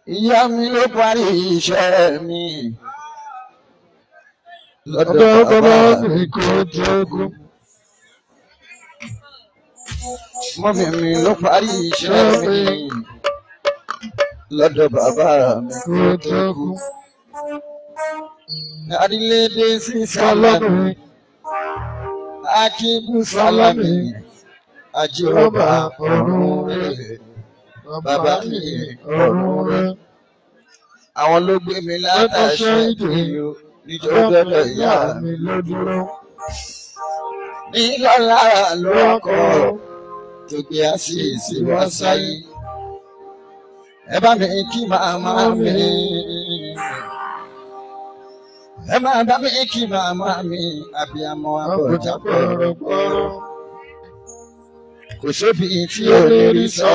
ìyá mi ló parí iṣẹ́ mi lọ́dọ̀ Ọ̀dọ̀ bàbá bàbá mi mi kò jogún. mọ́mí mi ló parí iṣẹ́ mi lọ́dọ̀ bàbá mi Kò jogún. àrílédé sí sálámì Sálámì akíbù sálámì àjíròbà ọ̀run rẹ̀ bàbá mi ọ̀run rẹ̀. àwọn ló gbé mi látàṣẹ ìdíyó níjọ́ gbọ́dọ̀ ìyá mi mi ló dúró. ní lọ́la lọ́kọ̀ tó gbé àṣìṣe wá sáyé ẹ bá mi kí màmá mi ẹ máa bá mi kí màmá mi àbíamọ Àbọ̀jà àbọ̀jà pọ̀rọ̀pọ̀rọ̀. kò sóbi tí ò lè rí sọ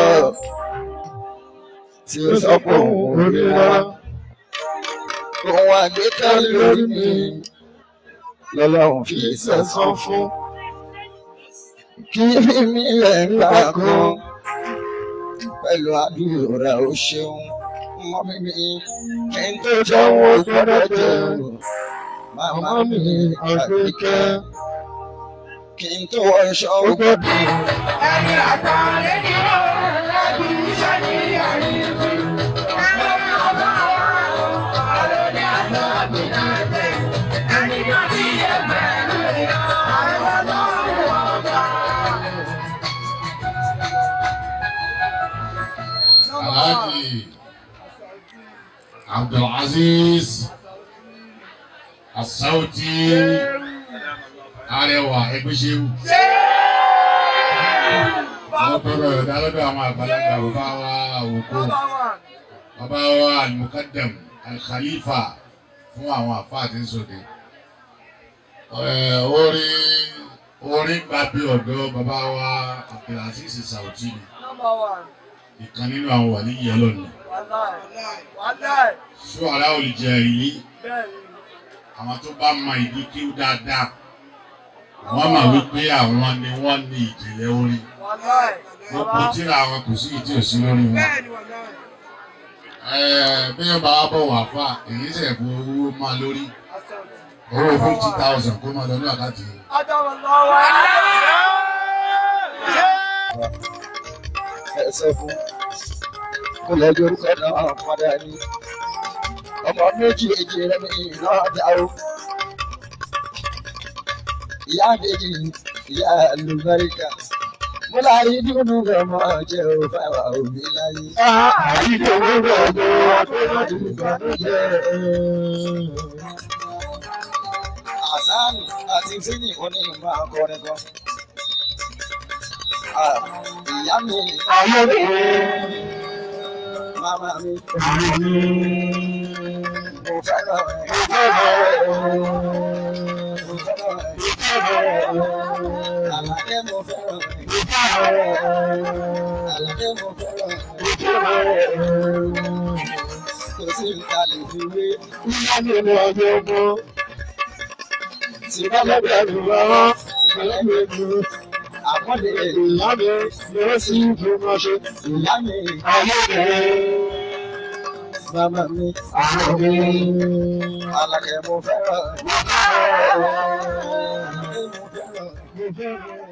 tí ó sọ pé òun ò rí rárá òun àgbékẹ́ lórí mi lọ́lọ́run fi sẹ́sán fún kí mímí rẹ̀ ń gbà kan pẹ̀lú àdúrà ó ṣeun mọ́ mímí kí n tó jẹ́wọ́ gbọ́dọ̀ jẹun màmá Màmá mi mi àgbékẹ́ àgbékẹ́. kí n tó wọṣọ ó gbọ́dọ̀ Ẹni àtàlẹ́ ni ó ẹbí iṣẹ́ ní àyíkú. Ẹni ọba wa ọ̀rọ̀ ní àná àbínájẹ́. Ẹni náà ti yẹ pẹ̀lú ìyá àwọn ọlọ́run ọba. Alhaji Abdulaziz Asauti Arẹwà Ẹgbẹ́ṣẹ́wù. Wọ́n tọrọ ẹ̀dá lọ́dọ̀ àwọn àgbàlagbà bàbá wa àwòkọ́. Bàbá wa Al-Muqaddam Al-Khalifa fún àwọn àfáà tí ń sòde. Ẹ̀, Orin orin gba bí ọ̀dọ́ bàbá wa Abdulaziz Sauti ni ìkan nínú àwọn wà níyì ọlọ́run ṣọ́ara olùjẹ́ ìlí àwọn tó bá mọ ìdí kí ó dáadáa wọ́n mọ̀ wípé àwọn ni wọ́n ní ìjìnlẹ̀ orin gbogbo tíra àwọn kò sí ìdí òsí lórí wọn. Ẹ̀ẹ́, bí wọ́n bá wá bọ̀ wá fà èyí sẹ̀ bu owó máa lórí owó fifty thousand kó máa lọ ní àkáǹtì yìí. ẹsẹ̀ fún kó lẹ́jọ́ orúkọ náà padà ní ọmọ méjì èjì rẹ̀ ní náà dá o. ìyá àbèjì ìyá àlùbáríkà mo láyé dúnú rẹ̀ mọ́ jẹ́ o fáwọn òbí láyé. Àyíké owó ọjọ́ àtọ́jú ìbànújẹ́. àsáàlù àti sínì oní ìmọ̀ akọrin kan. Ah, ìyá mi Ayé mi. màmá mi Àmì mi. mo fẹ́ràn rẹ̀ mo fẹ́ràn rẹ̀ àlàyé mo fẹ́ràn rẹ̀ àlàyé mo fẹ́ràn rẹ̀ kò sí nǹkan lè fi wé tí bá lẹ́bẹ̀rù rárá ìgbẹ́lẹ́gbẹ̀rù àpọ́nlé ìyá mi ìyá mi màmá mi àlàyé mo fẹ́ràn rẹ̀ àlàyé mo fẹ́ràn rẹ̀.